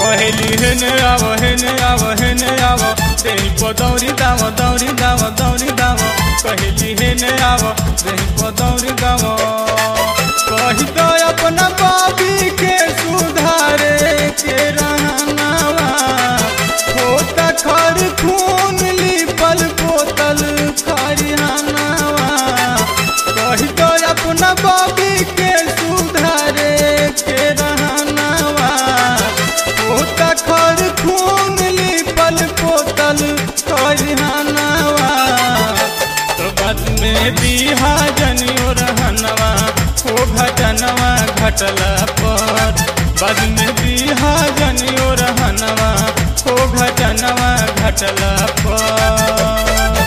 कहली हेने आव हेने आव हेने आव देही पो दौरी दाव दौरी दाव दौरी दाव कहली हेने आव देही पो दौरी दाव कही तो अपना बाबी के सुधारे के रहनावा होता खर खून लिपल बोतल खरिहानावा कही तो अपना बाबी के सुधारे के रहनावा होता खर खून लिपल बोतल खरिहानावा तो बाद में बिहा जनियो रहनवा हो घटनवा घटला पर बाद में बिहा जनियो रहनवा हो घटनवा घटला पर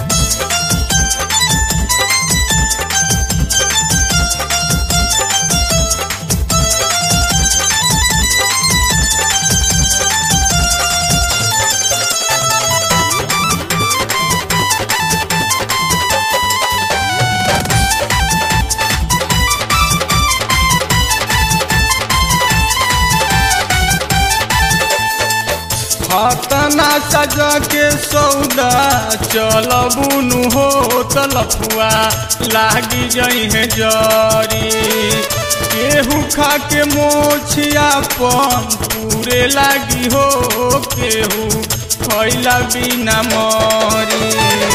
हतना सजा के सौदा चलबुनु हो तलफुआ लागी जई है जरी केहू खा के मोछिया पन पूरे लागी हो केहू खैला बिना मरी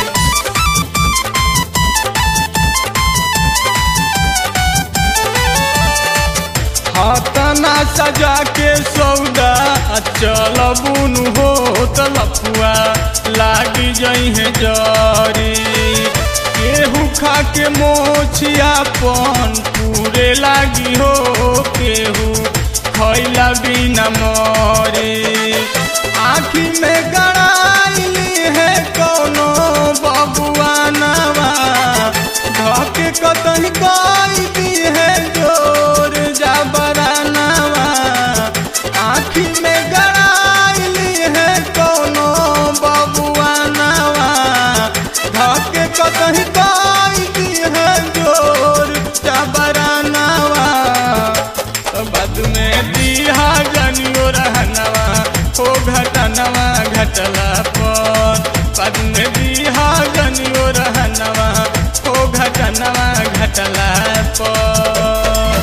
हतना सजा के सौदा चलबुन हो तलफुआ लागी जई है जरी केहू खा के मोछिया पन पूरे लागी हो केहू खैला बिना मरे आखी में गड़ाइली है कोनो बबुआ नवा धके कतही गाई दी है जोर जबरानवा आखी में गड़ाइली है कोनो बबुआ नवा धके कतही गाई दी है जोर जबरानवा तो बाद में दिहा जनियो रहनवा हो घटनवा घटला पर बाद में दिहा जनियो रहनवा हो घटनवा घटला पर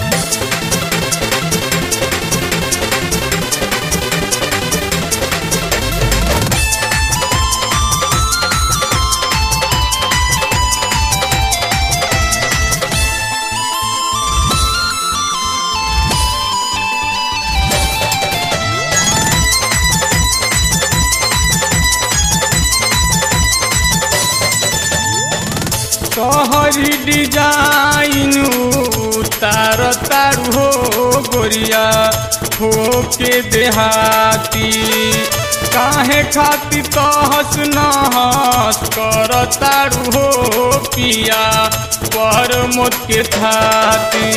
तोहरी डिजाइन तार तारू हो गोरिया हो के देहाती काहे खाती तहस नहस कर तारू हो पिया पर मोत के थाती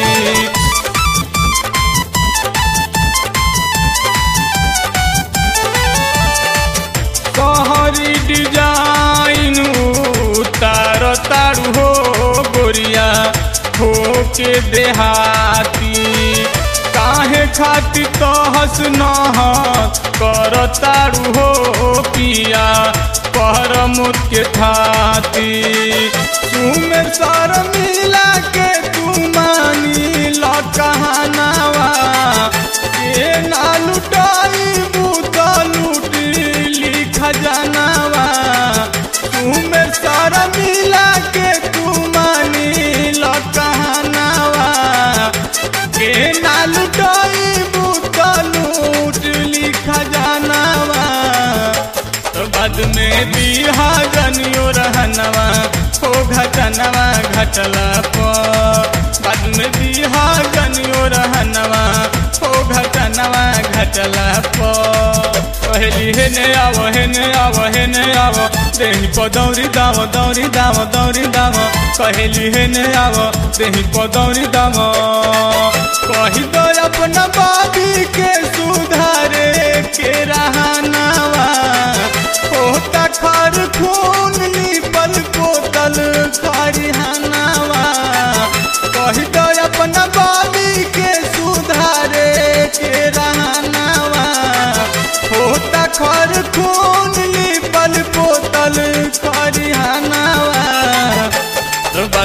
कहरी डिजाइन तार तारू हो गोरिया हो के देहाती काहे खाती तहस नहस कर तारू हो पिया पर मुत के थाती तुम सर मिला के तू मानी ल कहानावा के ना लुटाई बूत लूट ली खजानावा तुम सर मिला के तू मानी ल कहानावा के ना लुटाई बूत लूट ली खजानावा तो बाद में बिहा जनियो रहनवा हो घटनवा घटला पर बाद में बिहा जनियो रहनवा हो घटनवा घटला पर कहली हेने आव हेने आव हेने आव देही प दौरी दाव दौरी दाव दौरी दाव कहली हेने आव देही प दौरी दाव कही दो अपना बाबी के सुधारे के रहनावा होता खर खून लिपल बोतल खरिहानावा कही दो अपना बाबी के सुधारे के रहनावा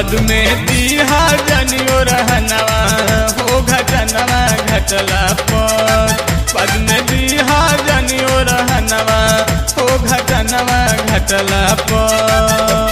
बाद में दीहा जनियो रहनवा हो घटनवा घटला पर बाद में दीहा जनियो रहनवा हो घटनवा घटला पर